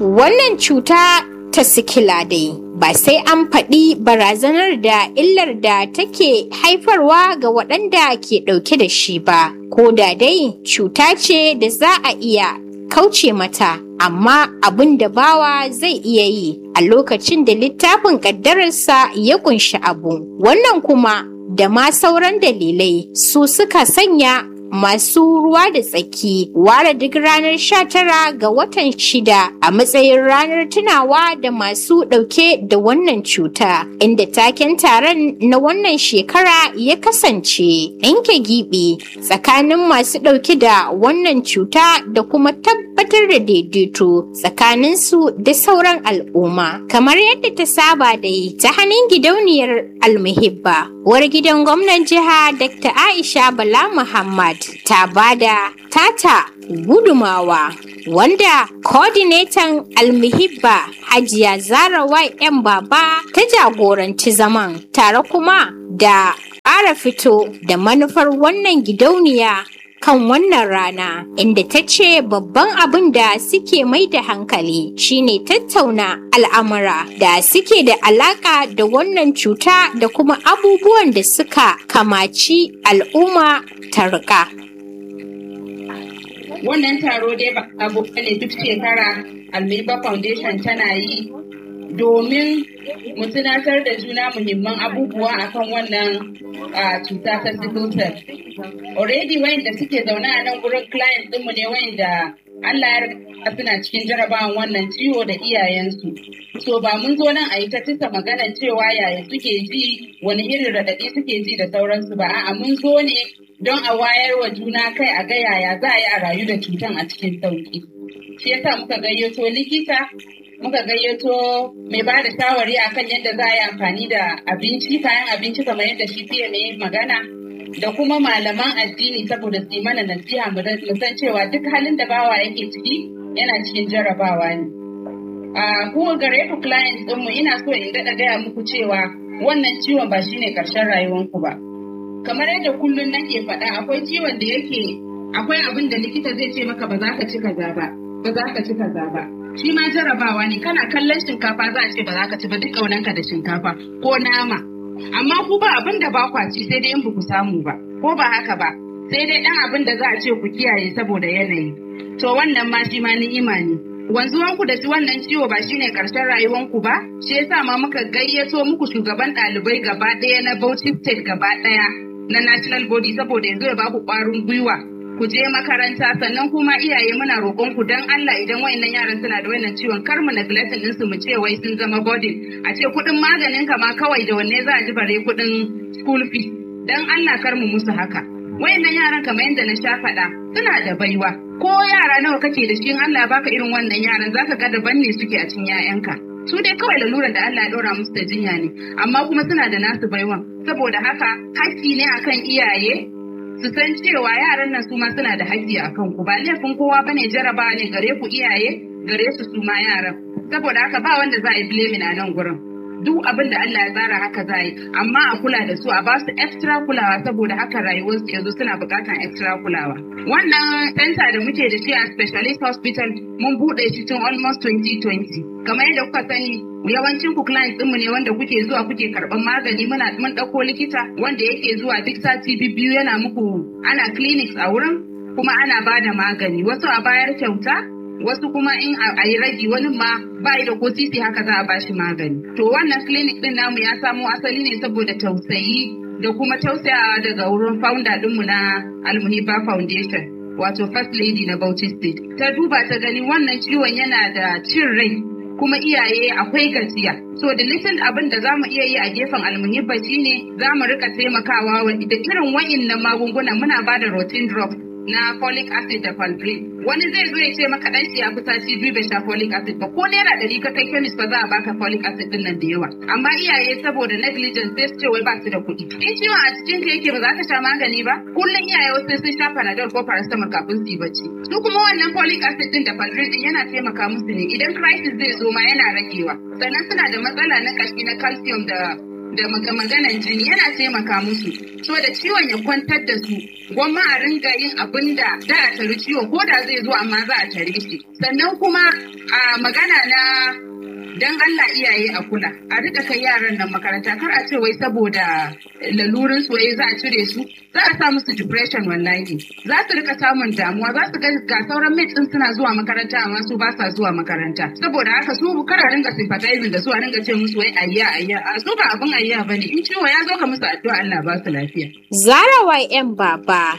Wannan cuta ta sikila dai ba sai an faɗi barazanar da illar da take haifarwa ga waɗanda ke ɗauke da shi ba, ko da dai cuta ce da za a iya kauce mata, amma abin da bawa zai iya yi a lokacin da littafin ƙaddararsa ya ƙunshi abu. Wannan kuma da ma sauran dalilai su suka sanya masu ruwa da tsaki ware duk ranar 19 ga watan shida a matsayin ranar tunawa da masu ɗauke da wannan cuta inda taken taron na wannan shekara ya kasance ɗinke giɓi tsakanin masu ɗauke da wannan cuta da kuma tabbatar da daidaito tsakaninsu da sauran al'umma kamar yadda ta saba da yi ta hannun gidauniyar almuhibba uwar gidan gwamnan jiha dr aisha bala muhammad ta bada tata gudumawa wanda coordinator almuhibba hajiya zara yan baba ta jagoranci zaman tare kuma da ƙara fito da manufar wannan gidauniya kan wannan rana inda ta ce babban abin da suke mai da hankali shine tattauna al'amura da suke da alaka da wannan cuta da kuma abubuwan da suka kamaci al'umma ta rika. Wannan taro dai ba abu ne duk shekara Almiba Foundation tana yi domin mu tunatar da juna muhimman abubuwa akan wannan cuta ta sickle cell. Already wayanda suke zaune a nan gurin client ɗinmu ne wayanda Allah ya riga suna cikin jarabawan wannan ciwo da iyayensu. So ba mun zo nan a yi ta tisa magana cewa yaya suke ji wani irin raɗaɗi suke ji da sauransu ba a'a mun zo ne don a wayar wa juna kai a ga yaya za a yi a rayu da cutan a cikin sauki. Shi yasa muka gayyato likita muka gayyato mai ba da shawari akan yadda za a yi amfani da abinci kayan abinci kamar yadda shi fiye mai magana da kuma malaman addini saboda su yi mana nasiha mu san cewa duk halin da bawa yake ciki yana cikin jarabawa ne. A kuma gare ku clients ɗinmu ina so in daɗa gaya muku cewa wannan ciwon ba shine ƙarshen rayuwanku ba. Kamar yadda kullum nake faɗa akwai ciwon da yake akwai abin da likita zai ce maka ba za ka ci kaza ba, ba za ka ci kaza ba. shi ma jarabawa ne kana kallon shinkafa za a ce ba za ka ci ba duk ƙaunanka da shinkafa ko nama amma ku ba abin da ba kwa ci sai dai in ba ku samu ba ko ba haka ba sai dai ɗan abin da za a ce ku kiyaye saboda yanayi to wannan ma shi ma ni'ima ne wanzuwanku da shi wannan ciwo ba shine ƙarshen rayuwanku ba shi yasa ma muka gayyato muku shugaban ɗalibai gaba ɗaya na Bauchi State gaba ɗaya na national body saboda yanzu ya ba ku ƙwarin gwiwa ku je makaranta sannan kuma iyaye muna roƙon ku dan Allah idan wayannan yaran suna da wannan ciwon kar mu neglect din su mu ce wai sun zama burden a ce kuɗin maganin ka ma kawai da wanne za a ji bare kuɗin school fee dan Allah kar mu musu haka wayannan yaran kamar yadda na sha faɗa suna da baiwa ko yara nawa kake da shi in Allah baka irin wannan yaran zaka ga daban ne suke a cikin 'ya'yanka su dai kawai lalurar da Allah ya ɗora musu da jinya ne amma kuma suna da nasu baiwan saboda haka haƙƙi ne akan iyaye su san cewa yaran nan su ma suna da haƙƙi a kan ku ba laifin kowa bane jaraba ne gare ku iyaye gare su su ma yaran saboda haka ba wanda za a yi blaming a nan gurin duk abin da Allah ya tsara haka za a yi amma a kula da su a ba su extra kulawa saboda haka rayuwar su yanzu suna buƙatar extra kulawa wannan center da muke da shi a specialist hospital mun buɗe shi tun almost 2020 kamar yadda kuka sani yawancin ku clients ɗinmu ne wanda kuke zuwa kuke karɓar magani muna mun ɗauko likita wanda yake zuwa duk sati biyu yana muku ana clinics a wurin kuma ana ba da magani wasu a bayar kyauta wasu kuma in a yi ragi wani ma ba da ko titi haka za a ba shi magani to wannan clinic ɗin namu ya samo asali ne saboda tausayi da kuma tausayawa daga wurin founder ɗinmu na almuhiba foundation wato first lady na Bauchi State. Ta duba ta gani wannan ciwon yana da cin rai kuma iyaye akwai gajiya. So da little abin da za mu iya yi a gefen almuhibba shine za mu rika taimakawa da irin wa'innan magunguna muna ba da routine drops na folic acid da falgrin. Wani zai zo ya ce maka dan shi ya fi sati biyu bai sha folic acid ba ko naira ɗari ka kai chemist ba za a baka folic acid din nan da yawa. Amma iyaye saboda negligence sai su ce wai ba su da kuɗi. In ciwon a cikin ka yake ba za ka sha magani ba kullum iyaye wasu sun sha panadol ko paracetamol kafin su yi bacci. Su kuma wannan folic acid din da falgrin din yana taimaka musu ne idan crisis zai zo ma yana ragewa. Sannan suna da matsala na kashi na calcium da da maganan jini yana taimaka musu so da ciwon ya kwantar da su gwamma a ringa yin abin da da a tari ciwo ko da zai zo amma za a tare shi sannan kuma a magana na dan Allah iyaye a kula a rika kai yaran nan makaranta kar a ce wai saboda lalurin su wai za a cire su za a sa musu depression wallahi za su rika samun damuwa za su ga sauran mates din suna zuwa makaranta amma su ba sa zuwa makaranta saboda haka su kar a ringa sympathizing da su a ringa ce musu wai ayya ayya a su ba abin ayya bane in ciwo ya zo ka musu addu'a Allah ba su lafiya Zara yan baba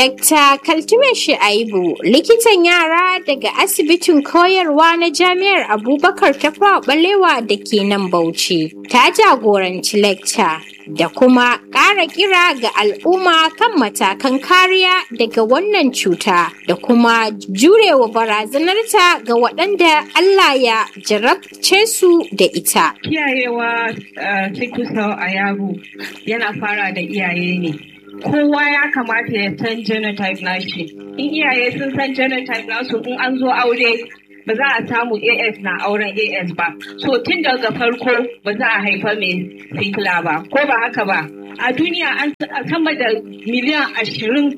Dr. Kaltume Shu'aibu likitan yara daga asibitin koyarwa na Jami'ar Abubakar ta Balewa da ke nan Bauchi ta jagoranci lecture da kuma ƙara kira ga al'umma kan matakan kariya daga wannan cuta da kuma jurewa barazanarta ga waɗanda Allah ya jarabce su da ita. Kiyayewa sickle cell a yaro yana fara da iyaye ne. kowa ya kamata ya san genotype nashi in iyaye sun san genotype nasu in an zo aure ba za a samu as na auren as ba so tun daga farko ba za a haifa mai sikila ba ko ba haka ba a duniya an sama da miliyan ashirin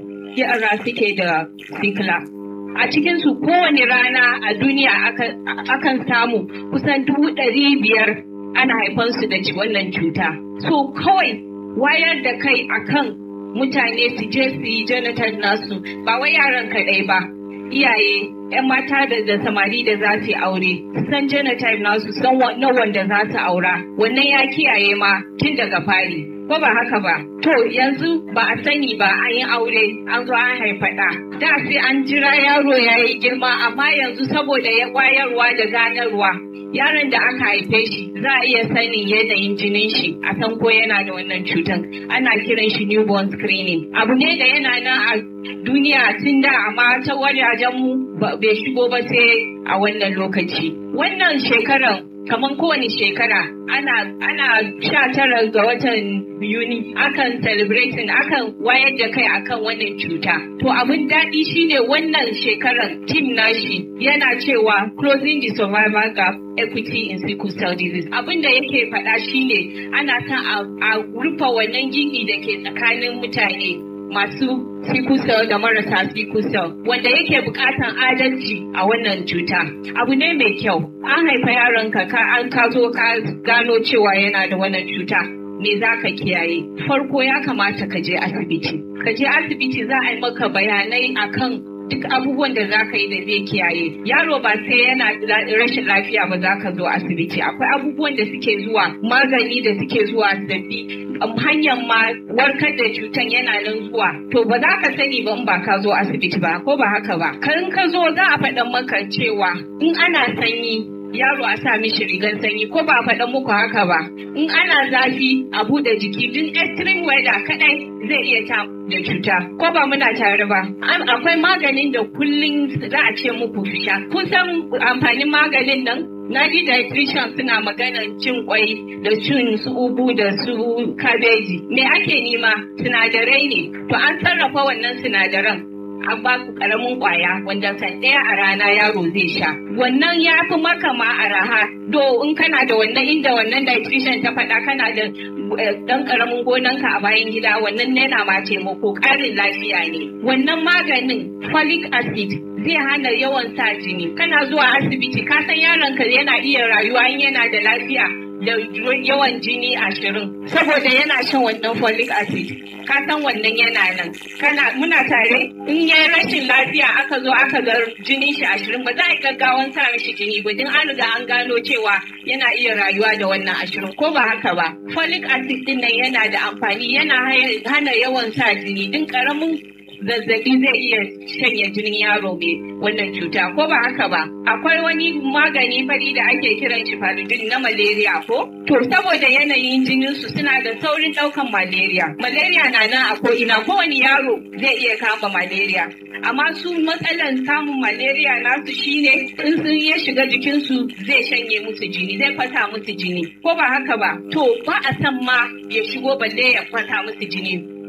yara suke da sikila a cikinsu kowane rana a duniya akan samu kusan dubu ɗari biyar ana haifansu da wannan cuta so kawai wayar da kai akan mutane su je su yi genotype nasu ba wai yaran kaɗai ba iyaye 'yan mata da, da samari da za su yi aure san genotype nasu san na wanda za su aura wannan ya kiyaye ma tun daga fari ko ba haka ba to yanzu ba a sani ba an yi aure an zo an haifa ɗa da sai an jira yaro ya yi girma amma yanzu saboda ya kwayarwa da ganarwa yaron da aka haife shi za a iya sanin yanayin jinin shi a san ko yana da wannan cutan ana kiran shi newborn screening abu ne da yana nan a duniya tun da amma ta wajajen mu bai shigo ba sai a wannan lokaci wannan shekarar kamar kowane shekara ana ana sha tara ga watan yuni akan celebrating akan wayar da kai akan wannan cuta to abin daɗi shine wannan shekarar team nashi yana cewa closing the survival gap equity in sickle cell disease abin da yake faɗa shine ana son a rufe wannan gini da ke tsakanin mutane masu sickle cell da marasa sickle cell wanda yake bukatan adalci a wannan cuta abu ne mai kyau an haifa yaronka ka an ka zo ka gano cewa yana da wannan cuta me za ka kiyaye farko ya kamata ka je asibiti ka je asibiti za a yi maka bayanai akan duk abubuwan da za ka yi da zai kiyaye yaro ba sai yana rashin lafiya ba za ka zo asibiti akwai abubuwan da suke zuwa magani da suke zuwa sabbi hanyar ma warkar da cutan yana nan zuwa to ba za ka sani ba in ba ka zo asibiti ba ko ba haka ba kan ka zo za a faɗa maka cewa in ana sanyi yaro a sa mishi rigar sanyi ko ba faɗa muku haka ba in ana zafi a buɗe jiki duk extreme weather kadai zai iya ta da cuta ko ba muna tare ba akwai maganin da kullum za a ce muku fisha kun san amfanin maganin nan na ji dietitian suna maganan cin kwai da cin su ugu da su kabeji me ake nema sinadarai ne to an sarrafa wannan sinadaran an ba ku karamin kwaya wanda san ɗaya a rana yaro zai sha wannan ya fi maka ma a raha do in kana da wannan inda wannan dietitian ta faɗa kana da dan karamin gonanka a bayan gida wannan yana ma taimako ƙarin lafiya ne wannan maganin folic acid zai hana yawan sa jini kana zuwa asibiti ka san yaronka yana iya rayuwa in yana da lafiya da yawan jini ashirin saboda yana shan wannan folic acid ka san wannan yana nan kana muna tare in ya rashin lafiya aka zo aka ga jinin shi ashirin ba za a gaggawan sa mishi jini ba din an riga an gano cewa yana iya rayuwa da wannan ashirin ko ba haka ba folic acid din nan yana da amfani yana hana yawan sa jini din karamin zazzabi zai iya shanya jinin yaro mai wannan cuta ko ba haka ba akwai wani magani fari da ake kiran shi faludin na malaria ko to saboda yanayin jinin su suna da saurin daukan malaria malaria na nan a ko ina kowane yaro zai iya kama malaria amma su matsalan samun malaria nasu shine in sun ya shiga jikinsu zai shanye musu jini zai fata musu jini ko ba haka ba to ba a san ma ya shigo balle ya fata musu jini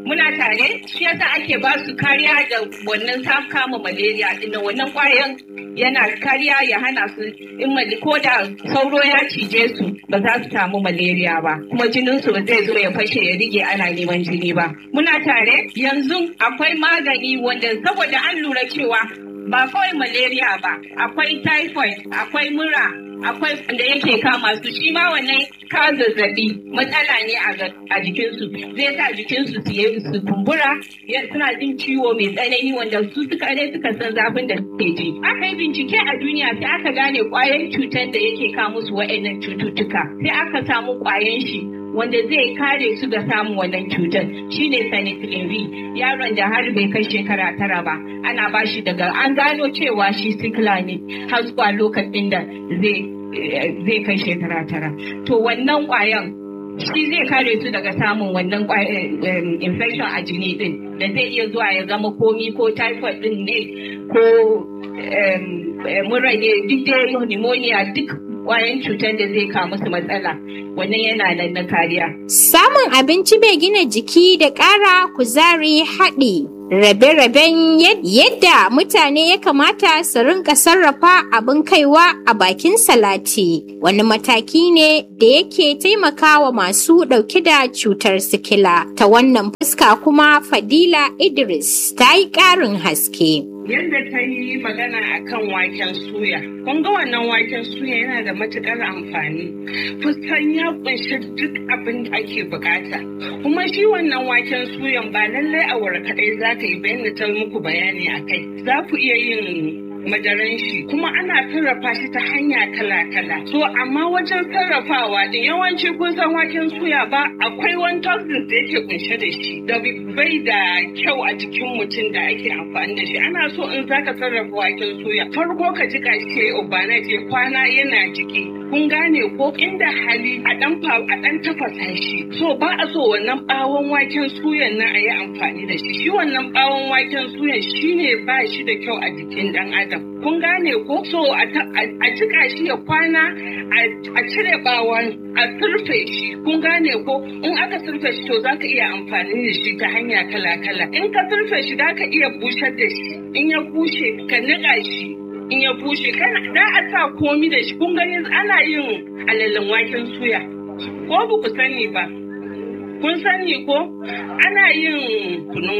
muna tare shi yasa ake ba su kariya da wannan sam kama malaria din wannan kwayan yana kariya ya hana su in ko da sauro ya cije su ba za su samu malaria ba kuma jinin su ba zai zo ya fashe ya rige ana neman jini ba muna tare yanzu akwai magani wanda saboda an lura cewa ba kawai malaria ba akwai typhoid akwai mura akwai da yake kama su shi ma wannan ka zazzabi matsala ne a jikinsu zai sa jikinsu su yi su kumbura suna jin ciwo mai tsanani wanda su suka ne suka san zafin da suke ji aka yi bincike a duniya sai aka gane kwayan cutar da yake kawo musu wa'annan cututtuka sai aka samu kwayan shi wanda zai kare su ga samun wannan cutar shine penicillin V yaron da har bai kai shekara tara ba ana ba shi daga an gano cewa shi sikila ne har zuwa lokacin da zai kai shekara tara to wannan kwayan shi zai kare su daga samun wannan infection a jini din da zai iya zuwa ya zama komi ko typhoid din ne ko mura ne duk dai pneumonia duk kwayan cutar da zai kawo musu matsala wannan yana nan na kariya. Samun abinci mai gina jiki da ƙara kuzari haɗi. Rabe-raben yadda mutane ya kamata su rinka sarrafa abin kaiwa a bakin salati wani mataki ne da yake taimakawa masu ɗauke da cutar sikila ta wannan fuska kuma fadila idris ta yi ƙarin haske. yadda ta yi magana akan waken suya. Kun ga wannan waken suya yana da matukar amfani. Kusan ya kunshi duk abin da ake bukata. Kuma shi wannan waken suyan ba lallai a kaɗai za ka yi bayan ta muku bayani a kai. Za ku iya yin madaran shi kuma ana sarrafa shi ta hanya kala-kala. So amma wajen sarrafawa din yawanci kun san waken suya ba akwai wani toxins da yake kunshe da shi da bai da kyau a jikin mutum da ake amfani da shi. Ana so in zaka sarrafa waken suya farko ka jika shi ya je kwana yana jiki. Kun gane ko inda hali a dan a dan tafasa shi. So ba a so wannan bawon waken suyan nan a yi amfani da shi. Shi wannan bawon waken suyan shine ba shi da kyau a jikin dan adam. kun gane ko so a jika shi ya kwana a cire bawon a surfe shi kun gane ko in aka surfe shi to za ka iya amfani da shi ta hanya kala-kala in ka surfe shi za ka iya bushar da shi in ya bushe ka niƙa shi in ya bushe kana da a sa komi da shi kun gani ana yin alalin waken suya ko ba ku sani ba kun sani ko ana yin kunun